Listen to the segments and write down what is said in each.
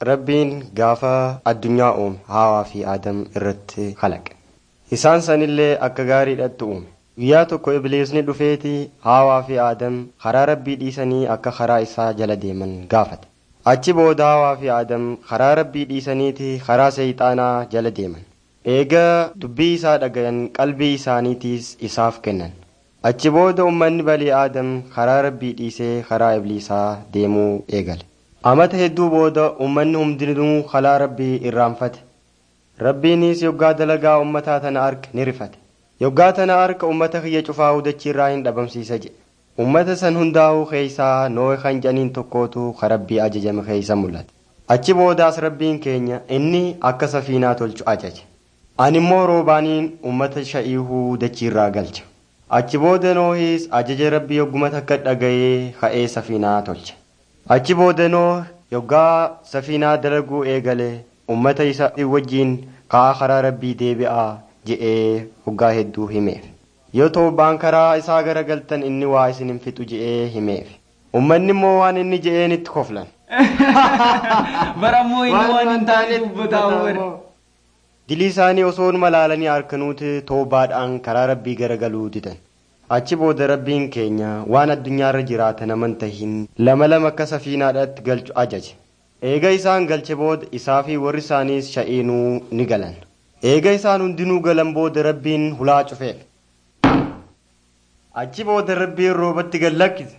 Rabbiin gaafa addunyaa uume haawaa fi aadam irratti kalaqe. Isaan sanillee akka gaariidhatti uume. Guyyaa tokko Ibliisni dhufeeti haawaa fi aadam karaa rabbii dhiisanii akka karaa isaa jala deeman gaafate. Achi booda haawaa fi aadam karaa rabbii dhiisaniiti karaa seeyxaanaa jala deeman. Eegaa dubbii isaa dhagayan qalbii isaaniitiis isaaf kennan. Achi booda uummanni balii aadam karaa rabbii dhiisee karaa ibliisaa deemuu eegale. Amata hedduu booda uummanni hundinuu karaa rabbii irraanfate. Rabbiinis yoggaa dalagaa uummataa tana arge ni rifate. Yoggaa tana arga uummata kiyya cufaa dachiirraa hin dhabamsiisa jedhe. Uummata san hundaa'uu keeysaa Nohe kan jedhaniin tokkootu karabbii ajajame keeysa mul'ate. Achi boodaas rabbiin keenya inni akka safiinaa tolchu ajaje. Ani immoo roobaaniin uummata sha'iihuu dachiirraa galcha. Achi booda Nohis ajaja rabbii yogguma takka dhaga'ee ka'ee safiinaa tolche. Achi booda Noh yoggaa safiinaa dalaguu eegale uummata isa wajjiin ka'aa karaa rabbii deebi'aa je'ee hoggaa hedduu himeef. Yoo toobaan karaa isaa garagaltan inni waa isin hin fixu je'ee himeef. Uummanni immoo waan inni je'een itti koflan. Barammoo inni waan hin taane dubbataa Dilii isaanii osoo malaalanii harkanuuti toobaadhaan karaa rabbii garagaluu didan. Achi booda rabbiin keenya waan addunyaarra jiraatan amantahin lama lama akka safiinaadhaatti galchu ajaje. Eega isaan galche booda isaa fi warri isaaniis sha'iinuu ni galan. Eega isaan hundinuu galan booda rabbiin hulaa cufeef. Achi booda rabbiin roobatti gad lakkise.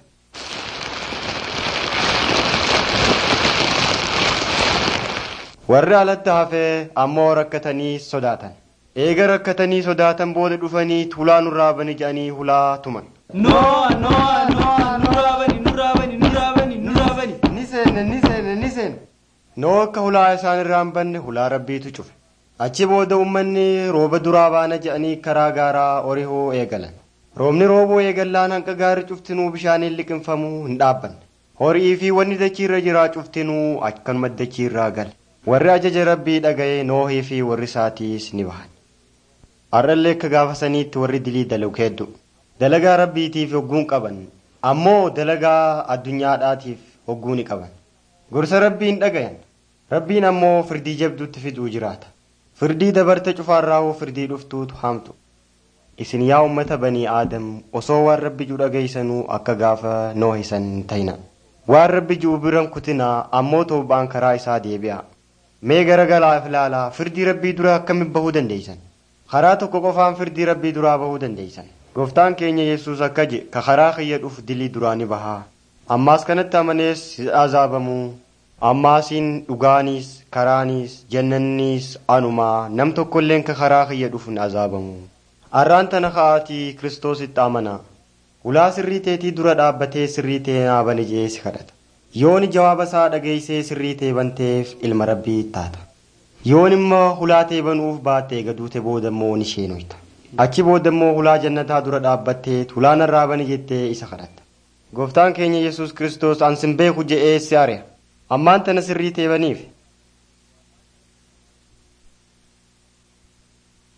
Warri alatti hafee ammoo rakkatanii sodaatan. Eega rakkatanii sodaatan booda dhufanii hulaa nurraa bani jedhanii hulaa tuman. Noa noa noa nurraa bani nurraa bani nurraa bani nurraa bani. Ni seenne ni seenne ni seenne. Noo akka hulaa isaan irraa hin banne hulaa rabbiitu cufe. Achi booda uummanni rooba duraa baana jedhanii karaa gaaraa orihoo eegalan. Roobni rooboo eegallaan hanqa gaarii cuftinuu bishaaniin liqinfamuu hin dhaabbanne. Horii fi wanni dachiirra jiraa cuftinuu akkanuma dachiirraa gale. Warri ajaja rabbii dhaga'ee noohii fi warri isaatiis ni bahan. Har'allee akka gaafa saniitti warri dilii dalagu hedduu. Dalagaa rabbiitiif hogguun qaban. Ammoo dalagaa addunyaadhaatiif hogguu ni qaban. Gorsa rabbiin dhagayan. Rabbiin ammoo firdii jabduutti fiduu jiraata. Firdii dabarte cufaarraahuu firdii dhuftuutu hamtu. Isin yaa uummata banii aadam osoo waan rabbi jiru dhageessanuu akka gaafa noohisan ta'ina. Waan rabbi jiru biran kutinaa ammoo toobaan karaa isaa deebi'a. Mee garagalaaf ilaalaa firdii rabbii duraa akkamitti bahuu dandeessan? Karaa tokko qofaan firdii rabbii duraa bahuu dandeessan. Gooftaan keenya Yesuus akka jedhe ka karaa kiyya dhufu dilii duraa ni bahaa. Ammaas kanatti amanees azaabamuu. Ammaasiin dhugaaniis karaanis jannanniis anumaa nam tokkolleen ka karaa kiyya dhufu ni azaabamu. Arraan tana ka'aatii kiristoositti amanaa. Ulaa sirrii teetii dura dhaabbatee sirrii tee naa bani jee si kadhata. Yooni jawaaba isaa dhageessee sirrii tee banteef ilma rabbii taata. Yoon immoo hulaa tee banuuf baattee gaduute booda immoo ni sheenoyta. Achi booda immoo hulaa jannataa dura dhaabbattee hulaa narraa bani jettee isa kadhatta. Gooftaan keenya Yesuus Kiristoos ansin beeku je'ee si ari'a. Ammaan tana sirrii tee baniif